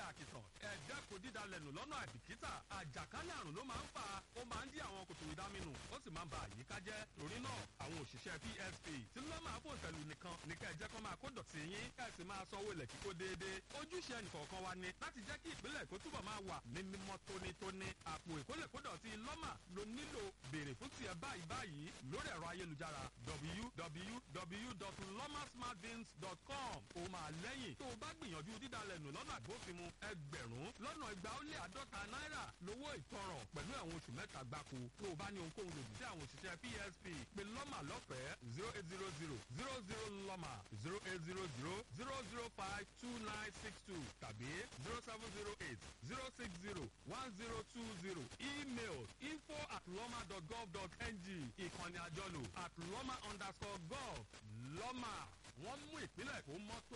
àkìtàn ẹ̀dá kò dídalẹ̀nù lọ́nà àbìkítà àjàkálẹ̀ àrùn ló máa ń fà á ó máa ń dí àwọn kòtò ìdáminù ó sì máa ń ba àyíká jẹ́ torí náà àwọn òṣìṣẹ́ psp tí ló máa fò tẹ̀lù nìkan ní kẹ́ ẹ jẹ́ kó máa kó dọ̀tí yín kẹ́ ẹ sì máa sanwó ilẹ̀ kíkó déédéé ojúṣe ẹnìkọ̀ọ̀kan wa ni láti jẹ́ kí ìpínlẹ̀ èkó túbọ̀ máa wà ní mímọ́ tónítóní àpò ìkólẹ̀kódọ̀tí lọ́mà ló nílò béèrè fún tiẹ̀ báyìí báyìí lórí ẹ̀rọ ayélujára www.lomasmartbins.com ó máa lẹ́yìn tó o bá gbìyànjú dídalẹ̀nù lọ́nà àgbófinmu ẹgbẹ̀rún lọ́nà igba ó lé àádọ́ta náírà lówó ìtanràn pẹ̀lú ẹ̀wọ̀n oṣù mẹ́ta gbáko tó o bá ní ohunkóhun lòdì sí àwọn òṣìṣẹ́ psp pé lọ́mà lọ́fẹ̀ẹ́ zero eight zero zero zero zero lọ́mà zero eight zero zero zero zero five two nine six two tàbí zero seven zero eight zero six zero one zero two zero email info at lọ́mà dot gov dot ng ìkànnì àjọlò at lọ́mà underscore gov lọ́mà wọ́n mú ìpínlẹ̀ kó mọ́tò.